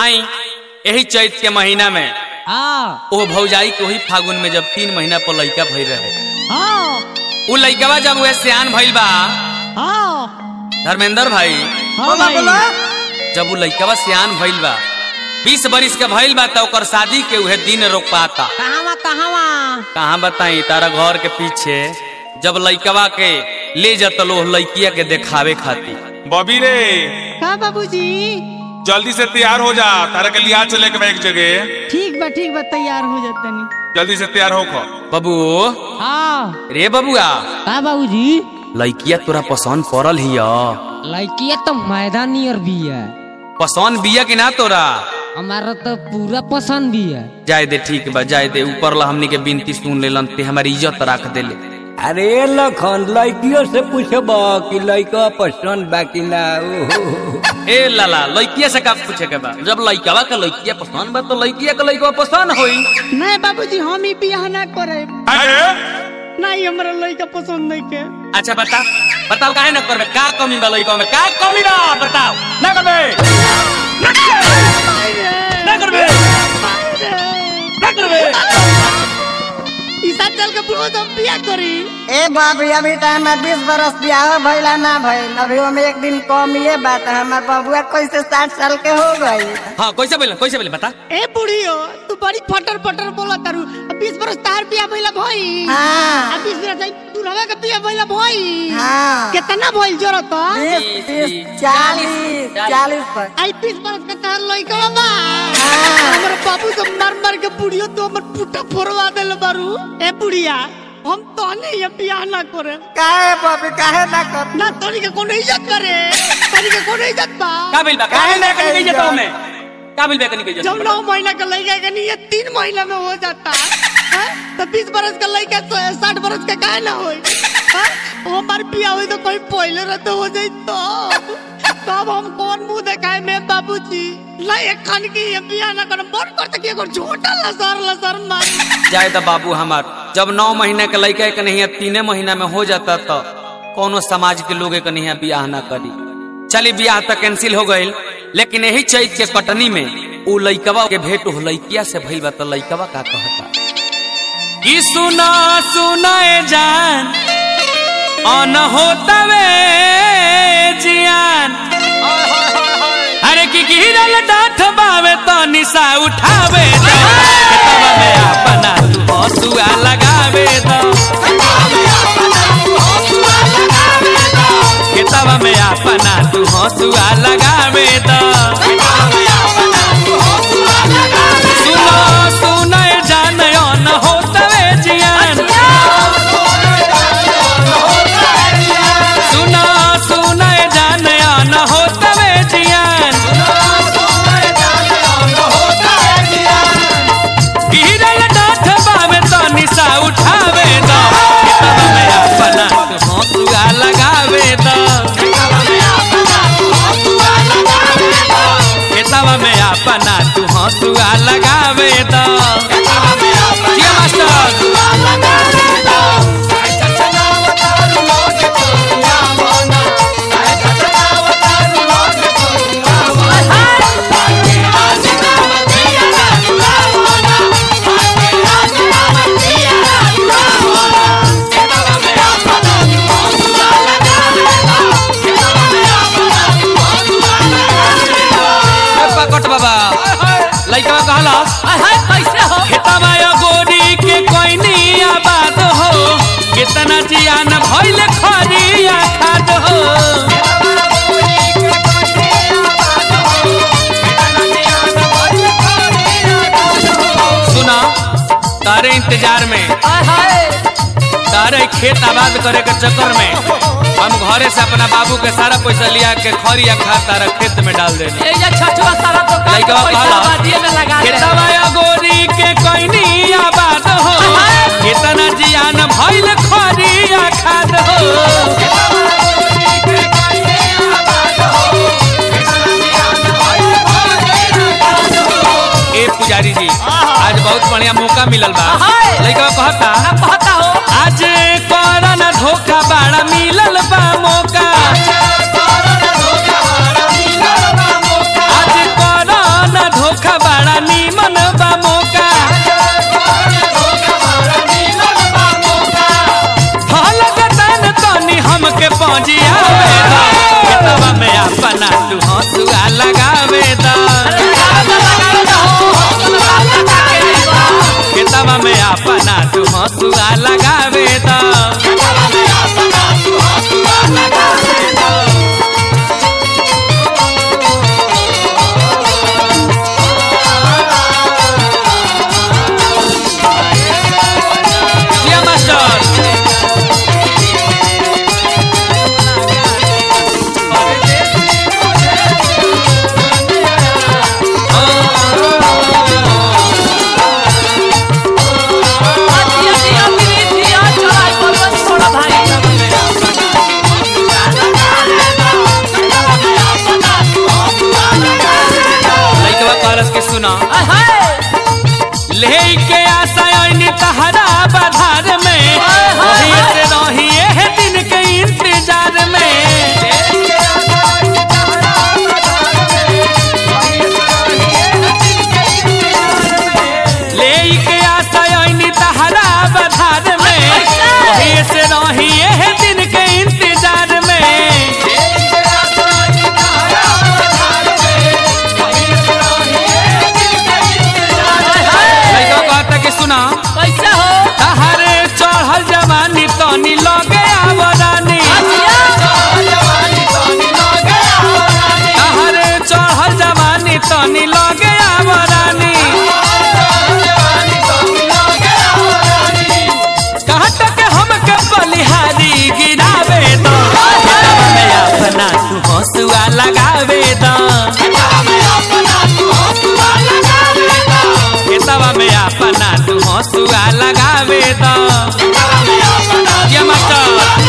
आई यही चैत के महीना में हाँ ओ भौजाई के वही फागुन में जब तीन महीना पर लइका भई रहे हाँ उ लइकवा जब वह सियान भइल बा हाँ धर्मेंद्र भाई हाँ भाई जब उ लइकवा सियान भइल बा बीस बरिस के भइल बा त ओकर शादी के उहे दिन रोक पाता कहाँ कहाँ कहाँ बताई तारा घर के पीछे जब लइकवा के ले जत लो लइकिया के देखावे खातिर बॉबी रे का बाबूजी जल्दी से तैयार हो जा तारा के लिया चले के बा एक जगह ठीक बा ठीक बा तैयार हो जातनी जल्दी से तैयार हो खो बबू हाँ रे बबुआ का बाबूजी लइकिया तोरा पसंद पड़ल हिय लड़किया तो मैदानी और भी है पसंद बिया कि ना तोरा हमारा तो पूरा पसंद भी है जाय दे ठीक बा जाय दे ऊपर ला हमनी के बिनती सुन लेलन ते हमारी इज्जत रख देले अरे लखन लड़कियों से पूछब कि लड़का पसंद बा कि ना ओहो। ए लाला लइकिया से का पूछे के बा जब लइकवा के लइकिया पसंद बा तो लइकिया के लइकवा पसंद होई नहीं बाबूजी हम ही बियाह ना करे अरे नहीं हमारा लड़का पसंद नहीं के अच्छा बता बताओ काहे ना करबे का कमी बा लइकवा में का कमी बा बताओ ना करबे ना करबे ना करबे ईसा चल के पूरा हम बियाह करी ए बाबू अभी तो हमार बीस बरस बियाह भइला ना भइल अभी हम एक दिन कम ये बात हमार बबुआ कैसे साठ साल के हो गई हां कैसे बोले कैसे बोले बता ए बुढ़ियो तू बड़ी फटर फटर बोला तारू अब बीस बरस तार बियाह भइला भई हाँ अब बीस बरस तू रवा के बियाह भइला भई हाँ कितना भइल जरूरत बीस तीस चालीस चालीस पर आई बीस बरस के तार लइका बा हाँ। हमर बाबू से मार मार के बुढ़ियो तो हमर पुट्टा फोड़वा देल बारू ए बुढ़िया हम तो नहीं ये बियाह ना करे काहे बाबू काहे ना कर ना तोरी के कोनो इज्जत करे तोरी के कोनो इज्जत बा का बिल बा काहे ना कनी के जतो में का बिल बा कनी के जब जतो नौ महीना का लड़का का नहीं ये तीन महीना में हो जाता है तो बीस बरस का लड़का साठ बरस का काहे ना होई हैं? वो हमार बियाह हुई तो कोई पहले रहते हो जाई तो तब हम कौन मुंह दिखाए में बाबूजी ला एक खान की ये बियाह ना कर मन करता कि एगो झोटा लसर लसर मार जाए द बाबू हमार जब नौ महीने के लड़का के नहीं तीने महीना में हो जाता तो कोनो समाज के लोग के नहीं बियाह ना करी चली बियाह तो कैंसिल हो गईल लेकिन यही चैत के कटनी में उ लइकवा के भेंट हो लइकिया से भइल बा तो लइकवा का कहता कि सुना सुना ए जान अन होतवे जियान अरे की गिरल डाठ बावे तो निशा उठावे दो खेतवा में अपना तू हसुआ लगावे दो खेतवा में अपना तू हसुआ लगावे दो सुनो सुनो ए जान अन होतवे जियान सुनो सुनो ए जान अन होतवे जियान गिरल डाठ बावे तो निशा उठावे दो खेतवा में अपना तू हसुआ लगावे दो खेतवा में अपना तू हसुआ लगावे दो जिया मास्टर ए पकट बाबा लइका कहला कैसे हो खेतवा या गोरी के कोइनी आबाद हो कितना जियान भइल खरिया खाद हो सुना तारे इंतजार में तारे खेत आबाद करे के चक्कर में हम घरे से अपना बाबू के सारा पैसा लिया के खरिया खाद तारा खेत में डाल देने लइकवा कहला खेतवा या गोरी के कोइनी आबाद हो कितना जियान भइल खरिया खाद हो ए पुजारी जी आज बहुत बढ़िया मौका मिलल बा लइकवा कहता कहता हो आज करन धोखा बाड़ा मिलल बा मौका आज करन अपना तू हंसुआ लगावे द जिया मास्टर दिया दिया दिया दिया चलाई बलवन छोड़ा भाई लइकवा कहलस के सुना आय हाय लेके आशा आईनी तहरा बधार में वही से रही है दिन के इंतजार में लेके आशा आईनी तहरा बधार में वही से रही है दिन के इंतजार में लइकवा कहता कि सुना कैसे हो तहरे चढ़ल जवानी तनी लगे आवरानी तहरे चढ़ल जवानी तनी लगे आवरानी कहत के हमके बलिहारी गिरावे दो में अपना तू हंसुआ लगावे दो खेतवा में अपना तू हंसुआ लगावे दो ये मास्टर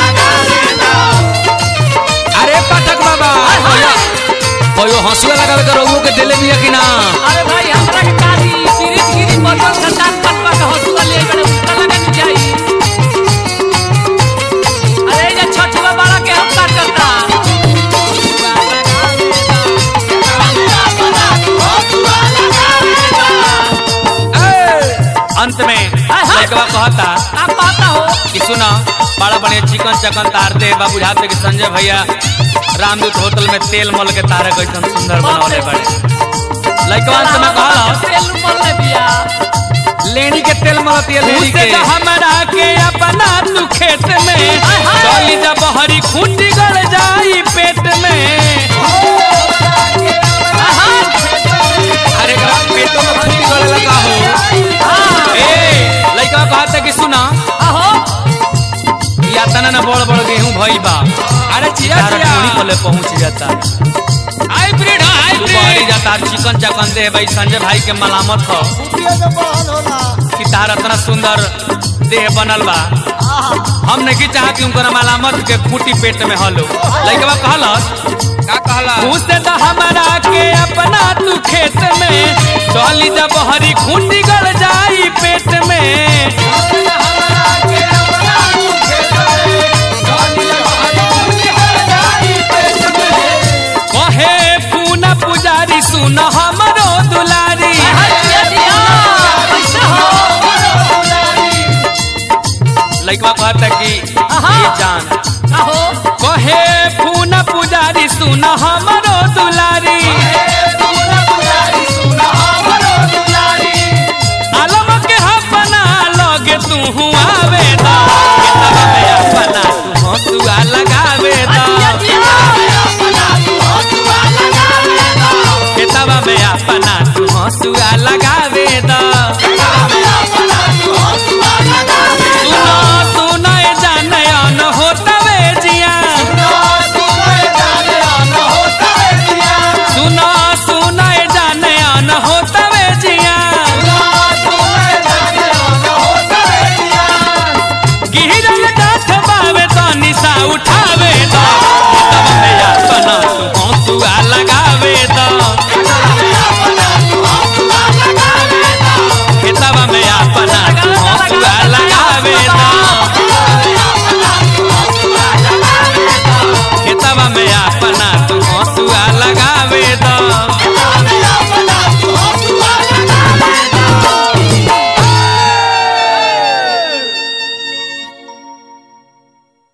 अरे पाठक बाबा ओयो हंसुआ लगावे तो रउओ के देले बिया कि ना अरे भाई हमरा के काजी गिरी गिरी बलवन का दांत पटवा के हंसुआ ले बड़े उसका लगा नहीं जाई अरे ये छठवा बड़ा के हम का करता ए, अंत में लड़कवा कहता आप पाता हो कि सुना बड़ा बढ़िया चिकन चकन तार दे बाबू बुझाते कि संजय भैया रामदूत होटल में तेल मल के तारे कैसन सुंदर बनवले बड़े लड़कवा अंत में कहला तेल मल ले बिया लेनी के तेल मलती है लेनी के हमरा के अपना तू खेत में चली जा बहरी खूंटी गड़ जाई पेट में अरे एकरा पेटो में खूंटी गड़े लगा हो ए लइका कहते कि सुना आहो या तना ना बड़ बड़ गेहूं भई बा अरे चिया चिया कोले पहुंच जाता हाइब्रिड हाइब्रिड जाता चिकन चकन दे भाई संजय भाई के मलामत हो कि तार इतना सुंदर देह बनल बा हम नहीं चाहत कि उनकर मलामत के खूटी पेट में हलो लइकवा कहलस का कहला पूछते तो हमारा के अपना तू खेत में चली जब हरी खूंटी गड़ जाई पेट में कहे पूना पुजारी सुन हमरो दुलारी दिया दिया कैसे हो लइकवा कहता कि आहा। ये जान आहो कहे पूना पुजारी सुन हमरो दुलारी आलम के अपना लगे तू आवे दा खेतवा में अपना तू हंसुआ लगावे दा दिया दिया खेतवा में अपना तू हंसुआ लगा